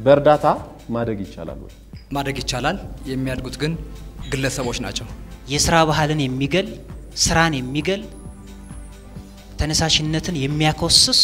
በእርዳታ ማደግ ይቻላል ወይ? ማደግ ይቻላል። የሚያድጉት ግን ግለሰቦች ናቸው። የስራ ባህልን የሚገል ስራን የሚገል ተነሳሽነትን የሚያኮስስ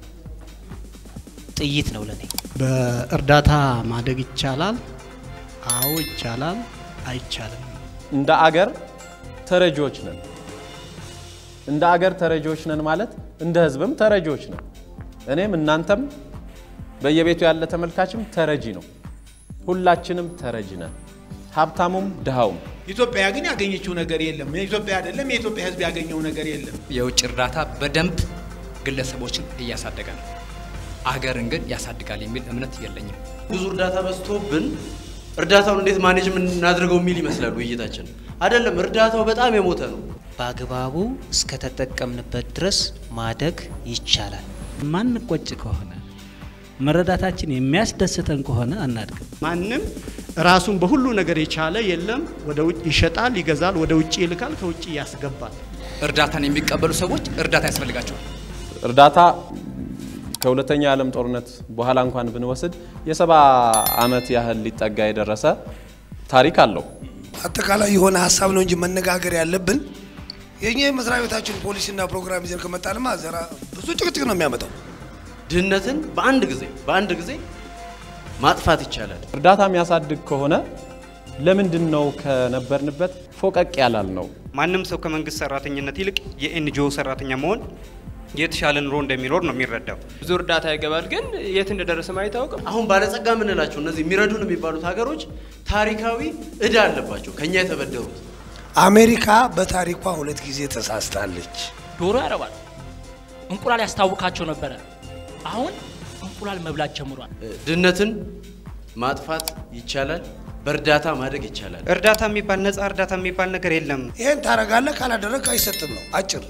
ጥይት ነው ለኔ። በእርዳታ ማደግ ይቻላል? አዎ ይቻላል። አይቻልም? እንደ አገር ተረጂዎች ነን። እንደ አገር ተረጂዎች ነን ማለት እንደ ህዝብም ተረጂዎች ነን። እኔም እናንተም በየቤቱ ያለ ተመልካችም ተረጂ ነው። ሁላችንም ተረጂ ነን፣ ሀብታሙም ድሃውም። ኢትዮጵያ ግን ያገኘችው ነገር የለም። የኢትዮጵያ አይደለም የኢትዮጵያ ህዝብ ያገኘው ነገር የለም። የውጭ እርዳታ በደንብ ግለሰቦችን እያሳደገ ነው። አገርን ግን ያሳድጋል የሚል እምነት የለኝም። ብዙ እርዳታ በዝቶብን እርዳታውን እንዴት ማኔጅ እናድርገው የሚል ይመስላል ውይይታችን። አይደለም፣ እርዳታው በጣም የሞተ ነው። በአግባቡ እስከተጠቀምንበት ድረስ ማደግ ይቻላል። ማንቆጭ ከሆነ መረዳታችን የሚያስደስተን ከሆነ አናድግም። ማንም ራሱን በሁሉ ነገር የቻለ የለም። ወደ ውጭ ይሸጣል፣ ይገዛል፣ ወደ ውጭ ይልካል፣ ከውጭ ያስገባል። እርዳታን የሚቀበሉ ሰዎች እርዳታ ያስፈልጋቸዋል። እርዳታ ከሁለተኛ የዓለም ጦርነት በኋላ እንኳን ብንወስድ የሰባ ዓመት ያህል ሊጠጋ የደረሰ ታሪክ አለው። አጠቃላይ የሆነ ሀሳብ ነው እንጂ መነጋገር ያለብን የኛ የመስሪያ ቤታችን ፖሊሲና ፕሮግራም ይዘን ከመጣንማ ዘራ ብዙ ጭቅጭቅ ነው የሚያመጣው። ድህነትን በአንድ ጊዜ በአንድ ጊዜ ማጥፋት ይቻላል። እርዳታ የሚያሳድግ ከሆነ ለምንድን ነው ከነበርንበት ፎቀቅ ያላል ነው? ማንም ሰው ከመንግስት ሰራተኝነት ይልቅ የኤንጂኦ ሰራተኛ መሆን የተሻለ ኑሮ እንደሚኖር ነው የሚረዳው። ብዙ እርዳታ ይገባል፣ ግን የት እንደደረሰም አይታወቅም። አሁን ባለጸጋ የምንላቸው እነዚህ የሚረዱን የሚባሉት ሀገሮች ታሪካዊ እዳ አለባቸው ከኛ የተበደሩት። አሜሪካ በታሪኳ ሁለት ጊዜ ተሳስታለች። ዶሮ ያረባል፣ እንቁላል ያስታውካቸው ነበረ። አሁን እንቁላል መብላት ጀምሯል። ድህነትን ማጥፋት ይቻላል። በእርዳታ ማደግ ይቻላል። እርዳታ የሚባል ነፃ እርዳታ የሚባል ነገር የለም። ይሄን ታረጋለህ፣ ካላደረግ አይሰጥም ነው አጭር።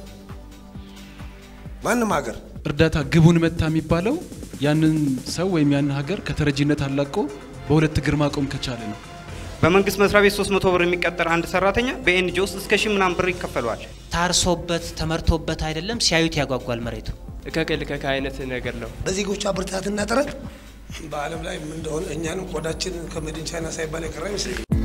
ማንም ሀገር እርዳታ ግቡን መታ የሚባለው ያንን ሰው ወይም ያንን ሀገር ከተረጂነት አላቆ በሁለት እግር ማቆም ከቻለ ነው። በመንግስት መስሪያ ቤት 300 ብር የሚቀጠር አንድ ሰራተኛ በኤንጂኦ ውስጥ እስከ ሺህ ምናምን ብር ይከፈለዋል። ታርሶበት ተመርቶበት አይደለም፣ ሲያዩት ያጓጓል መሬቱ። እከክ ልከክ አይነት ነገር ነው። በዜጎቿ ብርታትና ጥረት በዓለም ላይ ምን እንደሆነ እኛንም ቆዳችን ከመድን ቻይና ሳይባል የቀረ አይመስለኝም።